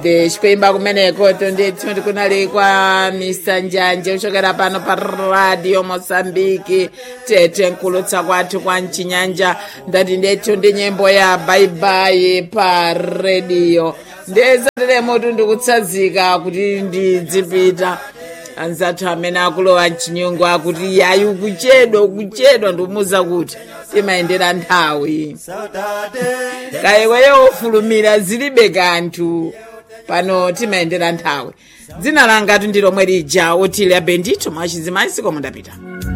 inde chikuimba kumeneko tondethu ndikunali kwa mr njanje kuchokera pano pa radio mosambiki tete nkulutsa kwathu kwa mchinyanja ndati ndethu ndi nyimbo ya baibai pa radio ndezateremotu ndikutsazika kuti ndidzipita anzathu amene akulowa mchinyungu akuti yayi ukuchedwa ukuchedwa ndikumuza kuti timayendera nthawi kayekweyo ofulumira zilibe kanthu pano timayendera nthawi dzina langa ndilomwe lija otile abendito mwachizimayi sikomo ndapita